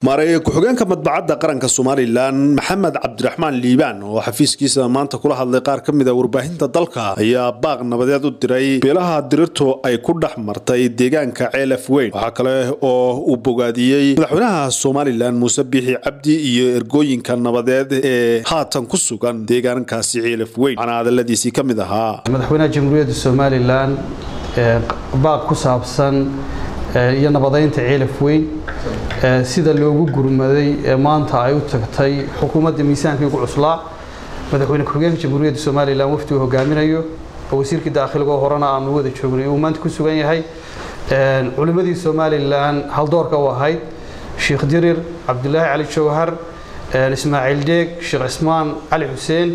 maareeye ku-xigeenka madbacadda qaranka somalilan maxamed cabdiraxmaan liibaan oo xafiiskiisa maanta kula hadlay qaar ka mid a warbaahinta dalka ayaa baaq nabadeed u diray beelaha dirirtu ay ku dhex martay deegaanka ceelaf weyn waxaa kale oo uu bogaadiyey madaxweynaha somalilan muuse biixi cabdi iyo ergooyinka nabadeed ee haatan ku sugan deegaankaasi ceelaf weyn waxaana hadaladiisii ka mid ahaa madaxweynaha jamhuuriyadda somalilan baaq ku saabsan iyo nabadeynta ceelaf weyn sida loogu gurmaday ee maanta ay u tagtay xukuumadda miisaankii ugu cuslaa madaxweyne ku-xigeenka jamhuuriyadda somalilan wafdi uu hogaaminayo oo wasiirkii daakhiligoo horena aanu wada joognay uu maanta ku sugan yahay culimmadii somalilan haldoorka u ahayd sheekh dirir cabdulaahi cali jawhar ismaaciil deeg sheekh cismaan cali xuseen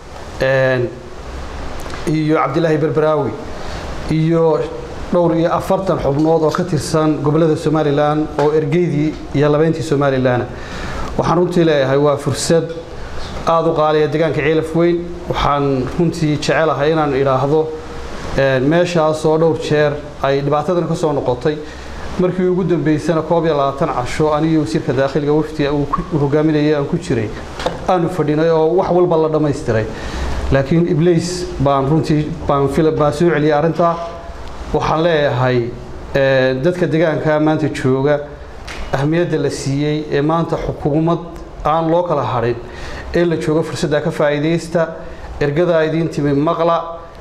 iyo cabdilaahi berberaawi iyo dhowr iyo afartan xubnood oo ka tirsan gobolada somalilan oo ergeydii iyo labeyntii somalilan waxaan runtii leeyahay waa fursad aada u qaaliya deegaanka ceelaf weyn waxaan runtii jecelahay inaan idhaahdo meeshaas oo dhowr jeer ay dhibaatadan ka soo noqotay markii ugu dambeysana koob iyo labaatan casho anigii wasiirka daakhiliga wafdiga uu hogaaminayay aan ku jiray aanu fadhinay oo wax walba la dhammaystiray laakiin iblays baan runtii baan baan soo celiyay arrintaa waxaan leeyahay dadka deegaanka maanta jooga ahmiyadda la siiyey ee maanta xukuumad aan loo kala hadhin ee la joogo fursadda ka faa'iidaysta ergadaa idiin timi maqla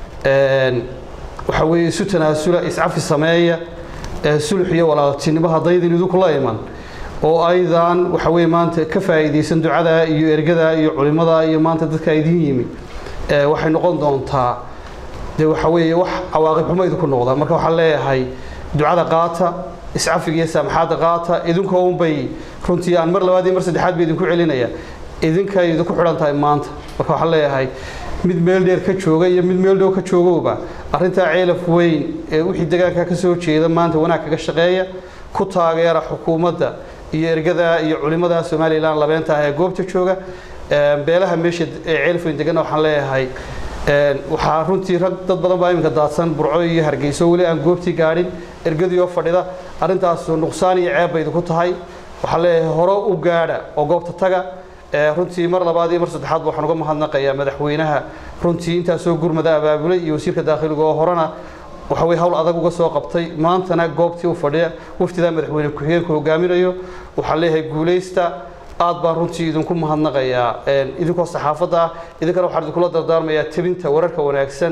waxa weeye isu tanaasula iscafi sameeya sulux iyo walaaltinimo haddaydin idinku la iman oo aydan waxa weye maanta ka faa'iidaysan ducadaa iyo ergadaa iyo culimmadaa iyo maanta dadka idiin yimi waxay noqon doontaa dee waxa weeye wax cawaaqib xumo idinku noqda marka waxaan leeyahay ducada qaata iscafiga iyo saamaxaadda qaata idinkoo unbay runtii aan mar labaad iyo mar saddexaad ba idinku celinaya idinkay idinku xidhan tahay maanta marka waxaan leeyahay mid meel dheer ka jooga iyo mid meel dhow ka joogowba arrintaa ceelaf weyn ee wixii deegaanka ka soo jeeda maanta wanaag kaga shaqeeya ku taageera xukuumadda iyo ergada iyo culimmada somalilan labeenta ah ee goobta jooga beelaha meesha ee ceelaf weyn degana waxaan leeyahay waxaa runtii rag dad badan baa iminka daadsan burco iyo hargeyso weli aan goobtii gaadhin ergadii oo fadhida arrintaas nuqsaan iyo ceeb bay idinku tahay waxaa leeyahay hore u gaadha oo goobta taga runtii mar labaad iyo mar saddexaadba waxaan uga mahadnaqayaa madaxweynaha runtii intaasoo gurmada abaabulay iyo wasiirka daakhiliga oo horena waxa weye hawl adag uga soo qabtay maantana goobtii u fadhiya waftidaa madaxweyne ku-xigeenku hogaaminayo waxaan leeyahay guulaysta aad baan runtii idinku mahadnaqayaa idinkoo saxaafadda ah idinkana waxaan idinkula dardaarmayaa tebinta wararka wanaagsan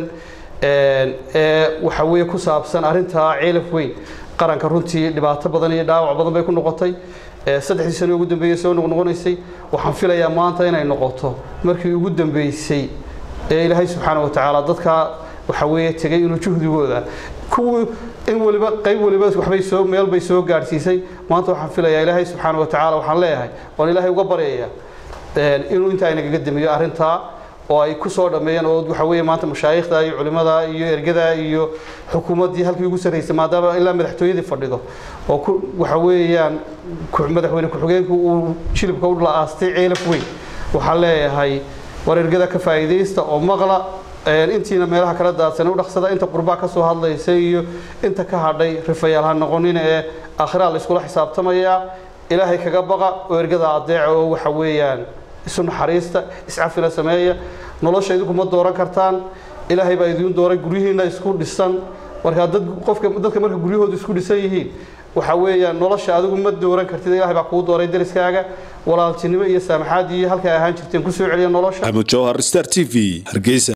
ee waxa weeye ku saabsan arrintaa ceelaf weyn qaranka runtii dhibaato badan iyo dhaawac badan bay ku noqotay saddexdii sano ugu dambeeyey soo noqnoqonaysay waxaan filayaa maanta inay noqoto markii ugu dambeysay ee ilaahay subxaana wa tacaala dadkaa waxa weeye tegay inuu juhdigooda kuwii in waliba qayb waliba waxbay soo meel bay soo gaadhsiisay maanta waxaan filayaa ilaahay subxaana wa tacaala waxaan leeyahay waan ilaahay uga baryaya inuu intaa inagaga damiyo arrintaa oo ay ku soo dhammeeyeen oo waxa weeye maanta mashaayikhda iyo culimada iyo ergada iyo xukuumaddii halkii ugu sarraysay maadaama ilaa madaxtooyadii fadhido oo ku waxa weeyaan madaxweyne ku-xigeenku uu jilibka u la-aastay ceelaf weyn waxaan leeyahay war ergada ka faa'iidaysta oo maqla intiina meelaha kala daadsan u dhaqsada inta qurbaa ka soo hadlaysa iyo inta ka hadhay rifayaal ha noqonin ee aakhiraa la iskula xisaabtamayaa ilaahay kaga baqa oo ergada adeeca oo waxa weeyaan isu naxariista iscafina sameeya nolosha idinku ma dooran kartaan ilaahay baa idiin dooray guryihiina isku dhisan markaa dad qofka dadka marka guryahoodu isku dhisan yihiin waxa weeyaan nolosha adigu ma dooran kartid ilaahay baa kuu dooray dariskaaga walaaltinimo iyo saamaxaad iyo halkay ahaan jirteen ku soo celiya nolosha axmed jawhar star t v hargeysa